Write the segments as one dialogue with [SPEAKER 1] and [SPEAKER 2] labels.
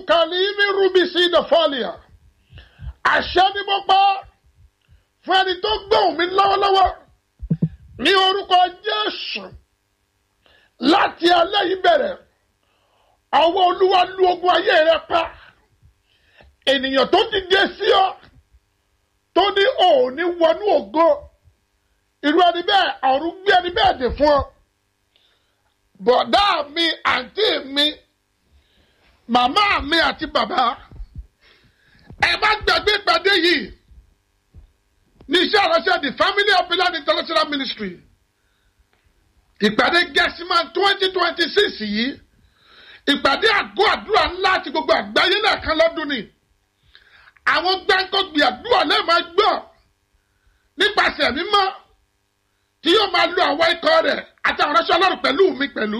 [SPEAKER 1] kalimi rubisi dafalia àṣẹ ni mo pa fún ẹni tó gbóhùn mi lọ́wọ́lọ́wọ́ ní orúkọ Jésù láti alẹ́ yìí bẹ̀rẹ̀ ọwọ́ Olúwa lu ogun ayé rẹ pa ènìyàn tó ti dé sí ọ tó ní òní wọnú ògo irú ẹni bẹ́ẹ̀ ọ̀run gbé ẹni bẹ́ẹ̀ dè fún ọ bọ̀dá mi àǹtí mi màmá mi àti bàbá ẹ má gbàgbé ìpàdé yìí ní iṣẹ́ ìránṣẹ́ the family of Beloved international ministry ìpàdé gẹ́sìmán twenty twenty six yìí ìpàdé àgọ́ àdúrà ńlá àti gbogbo àgbáyé lẹ́ẹ̀kan lọ́dún ni àwọn gbáǹkọ́gbì àdúrà lẹ́ẹ̀ máa gbọ́ nípasẹ̀ mímọ́ tí yóò máa lo àwọn ikọ̀ rẹ̀ àti àwọn ránṣẹ́ ọlọ́run pẹ̀lú mi pẹ̀lú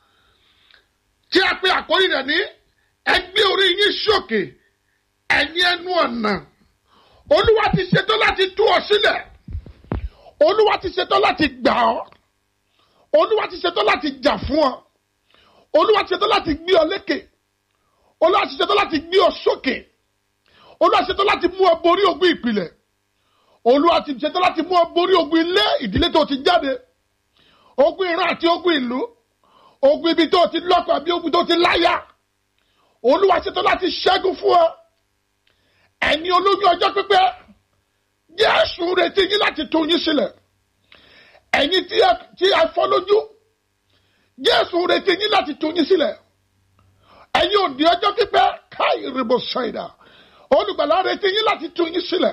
[SPEAKER 1] tí a pe àkórí rẹ̀ ní ẹgbẹ́ orí yín sókè ẹ̀yin ẹnu ọ̀nà olúwa ti ṣetán láti tú ọ sílẹ̀ olúwa ti ṣetán láti gbà ọ́ olúwa ti ṣetán láti jà fún ọ olúwa ti ṣetán láti gbé ọ lékè olúwa ti ṣetán láti gbé ọ sókè olúwa ti ṣetán láti mú ọ borí ogun ìpìlẹ̀ olúwa ti ṣetán láti mú ọ borí ogun ilé ìdílé tó ti jáde ogun ìran àti ogun ìlú ogun ibi tó ti lọ́kọ àbí ogun tó ti láyà olúwa ṣetán láti ṣẹ́gun fún ọ ẹ̀yin olóyún ọjọ́ pípẹ́ Jésù retí yín láti tú yín sílẹ̀ ẹ̀yin tí a fọ́ lójú Jésù retí yín láti tú yín sílẹ̀ ẹ̀yin òdì ọjọ́ pípẹ́ káyì rìbò ṣáìdà olùgbàlà retí yín láti tú yín sílẹ̀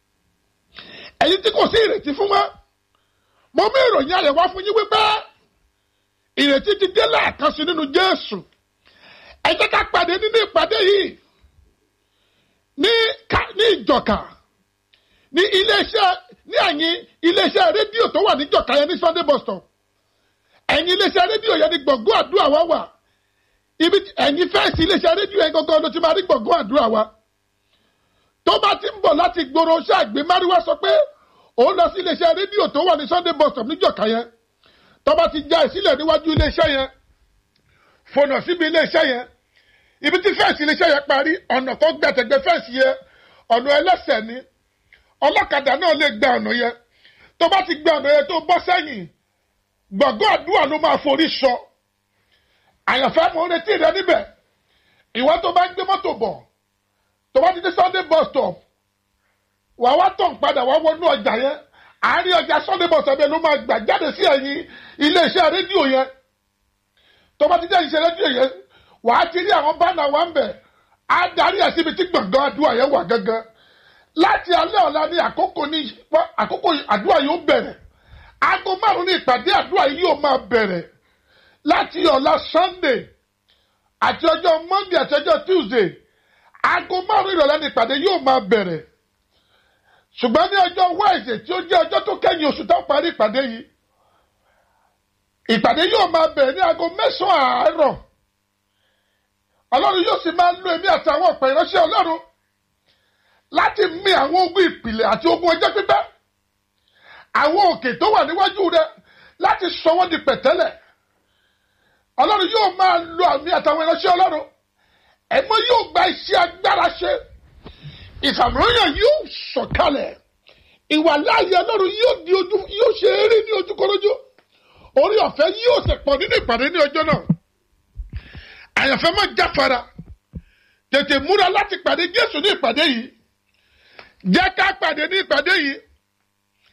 [SPEAKER 1] ẹ̀yin tí kò sí ìrètí fún wa mo mú ìròyìn ayọ̀ wá fún yín wípé ìrètí ti dé lẹ́ẹ̀kan sí nínú Jésù ẹ jẹ́ ká pàdé nínú ìpàdé yìí ní ní ìjọka ní iléeṣẹ́ ní ẹ̀yìn iléeṣẹ́ rédíò tó wà ní ìjọka yẹn ní Sunday bus stop ẹ̀yìn iléeṣẹ́ rédíò yẹn ní gbọ̀ngàn àdúrà wa wà ibi ẹ̀yìn fẹ́ẹ̀sì iléeṣẹ́ rédíò yẹn gangan ló ti máa rí gbọ̀ngàn àdúrà wa tó bá ti ń bọ̀ láti gbòòrò ṣáàgbé máríwá sọ pé òun lọ sí iléeṣẹ́ rédíò tó wà ní Sunday bus stop ní ìjọka yẹn tó bá ti já ìsílẹ̀ níwájú iléeṣẹ́ yẹn fònà síbi iléeṣẹ́ yẹn ibi tí fẹ́ǹsì iléeṣẹ́ yẹn parí ọ̀nà tó gbẹ̀tẹ̀gbẹ̀ fẹ́ǹsì yẹn ọ̀nà ẹlẹ́sẹ̀ ni ọlọ́kadà náà lè gba ọ̀nà yẹn tó bá ti gba ọ̀nà yẹn tó bọ́ sẹ́yìn gbọ̀ngàn àdúrà ló máa forí sọ àyànfẹ́ mo retí rẹ níbẹ̀ ìwọ tó bá ń gbé mọ́tò bọ̀ tó bá ti dé Sunday bus stop wà wá tàn padà wá wọnú ọjà yẹn àárín ọjà Sunday bus stop yẹn ló máa gbà jáde sí ẹ̀yìn iléeṣẹ́ rédíò yẹn tó bá ti dé iléeṣẹ́ rédíò yẹn wàá ti rí àwọn bánà wa ń bẹ̀ á darí ẹ̀ síbi tí gbọ̀ngàn àdúrà yẹn wà gangan láti alẹ́ ọ̀la ní àkókò ní àkókò àdúrà yóò bẹ̀rẹ̀ aago márùn-ún ní ìpàdé àdúrà yìí yóò máa bẹ̀rẹ̀ láti ọ̀la Sunday àti ọjọ́ Monday àti ọjọ́ Tuesday aago márùn-ún ìrọ̀lẹ́ ní ìpàdé yóò máa bẹ̀rẹ̀ ṣùgbọ́n ní ọjọ́ Wednesday tí ó jẹ́ ọjọ́ tó kẹ́yìn oṣù tó parí ìpàdé yìí ìpàdé yóò máa bẹ̀rẹ̀ ní aago mẹ́sàn-án àárọ̀ ọlọ́run yóò sì máa lo èmi àtàwọn ọ̀pọ̀ ìránṣẹ́ ọlọ́run láti mì àwọn ogun ìpìlẹ̀ àti ogun ọjọ́ pípẹ́ àwọn òkè tó wà níwájú rẹ láti sọ wọ́n di pẹ̀tẹ́lẹ̀ ọlọ́run yóò máa lo àmì àtàwọn ìránṣẹ́ ọlọ́run ẹ̀mọ́ yóò gba iṣẹ́ agbára ṣe ìfàmìlóyàn yóò sọ̀kalẹ̀ ìwà láàyè ọlọ́run yóò di ojú yóò ṣe eré ní ojúkọlójú orí ọ̀fẹ́ yóò sì pọ̀ nínú ìpàdé ní ọjọ́ náà àyànfẹ́ má jáfara tètè múra láti pàdé Jésù ní ìpàdé yìí jẹ́ ká pàdé ní ìpàdé yìí